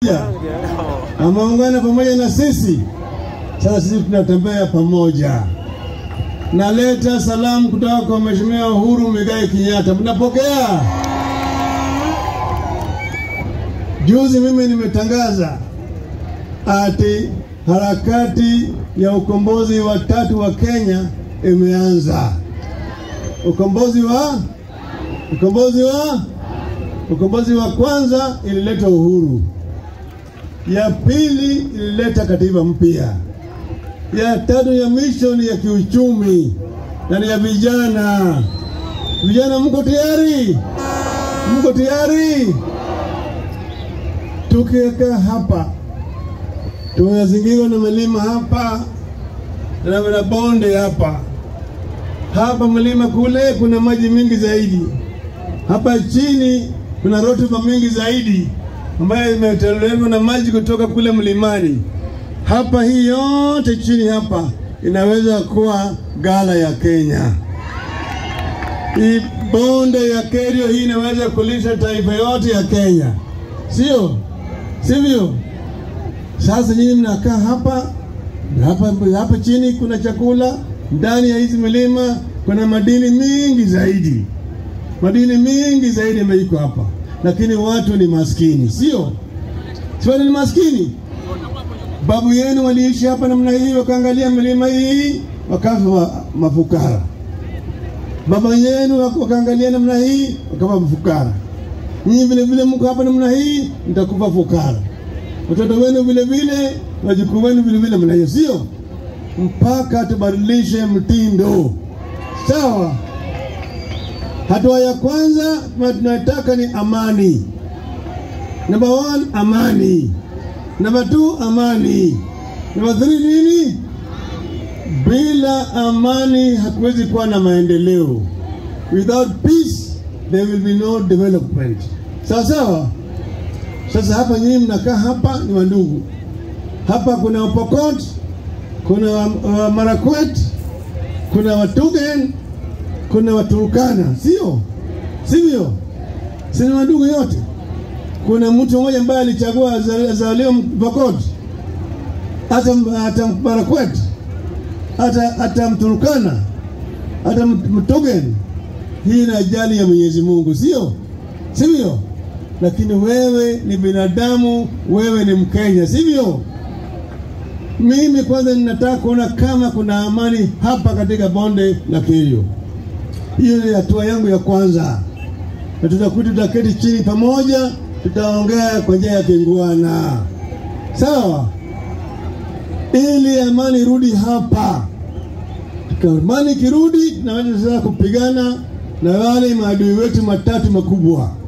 ameungana pamoja na sisi. Sasa sisi tunatembea pamoja. Naleta salamu kutoka kwa Mheshimiwa Uhuru Muigai Kenyatta, mnapokea? Juzi mimi nimetangaza ati harakati ya ukombozi wa tatu wa Kenya imeanza. Ukombozi wa ukombozi wa ukombozi wa kwanza ilileta uhuru, ya pili ilileta katiba mpya, ya tatu ya mwisho ni ya kiuchumi na ni ya vijana. Vijana, mko tayari? Mko tayari? Tukikaa hapa tumezingirwa na milima hapa na na bonde hapa hapa, mlima kule kuna maji mingi zaidi, hapa chini kuna rutuba mingi zaidi ambayo imetolewa na maji kutoka kule mlimani. Hapa hii yote chini hapa inaweza kuwa gala ya Kenya. Hii bonde ya Kerio hii inaweza kulisha taifa yote ya Kenya, sio sivyo? Sasa nyinyi mnakaa hapa hapa hapa chini, kuna chakula ndani ya hizi milima, kuna madini mingi zaidi, madini mingi zaidi yameiko hapa, lakini watu ni maskini, sio si watu ni maskini. Babu yenu waliishi hapa namna hii, wakaangalia milima hii, wakafa mafukara. Baba yenu wakaangalia namna hii, wakafa mafukara. Nyinyi vile vile mko hapa namna hii, mtakufa fukara watoto wenu vile vile, wajukuu wenu vile vile, mna hiyo, sio mpaka tubadilishe mtindo. Sawa. Hatua ya kwanza tunataka ni amani. Number one, amani. Number two, amani. Number three, nini? Bila amani hatuwezi kuwa na maendeleo. Without peace there will be no development. Sawa sawa. Sasa hapa nyinyi mnakaa hapa ni wandugu. Hapa kuna Wapokot, kuna wa Marakwet, kuna Watugen, kuna Waturukana, sio sivyo? Si ni wandugu yote. Kuna mtu mmoja ambaye alichagua azaliwe Pokot, hata hata Marakwet, hata hata Mturukana, hata Mtugen. Hii ni ajali ya Mwenyezi Mungu, sio sivyo? lakini wewe ni binadamu, wewe ni Mkenya, sivyo? Mimi kwanza ninataka kuona kama kuna amani hapa katika bonde la Kerio. Hiyo ni hatua yangu ya kwanza, na tutakuja, tutaketi chini pamoja, tutaongea kwa njia ya kingwana, sawa, ili amani irudi hapa. Amani ikirudi, tunaweza sasa kupigana na wale maadui wetu matatu makubwa